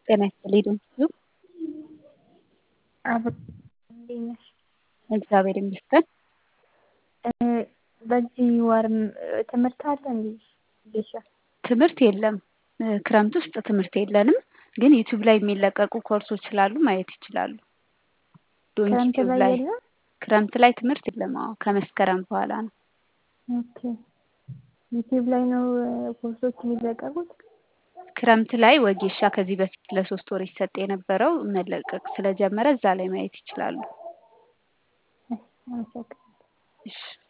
ጤና ይስጥልኝ ድምፁ አብ እንዴት ነሽ? እግዚአብሔር ይመስገን። በዚህ ወር ትምህርት አለ እንዴ? ጌሻ ትምህርት የለም። ክረምት ውስጥ ትምህርት የለንም፣ ግን ዩቲዩብ ላይ የሚለቀቁ ኮርሶች ስላሉ ማየት ይችላሉ። ዶንት ክረምት ዩቲዩብ ላይ ላይ የለም? ክረምት ላይ ትምህርት የለም። አዎ ከመስከረም በኋላ ነው። ኦኬ ዩቲዩብ ላይ ነው ኮርሶች የሚለቀቁት? ክረምት ላይ ወጌሻ ከዚህ በፊት ለሶስት ወር ይሰጥ የነበረው መለቀቅ ስለጀመረ እዛ ላይ ማየት ይችላሉ። አመሰግናለሁ። እሺ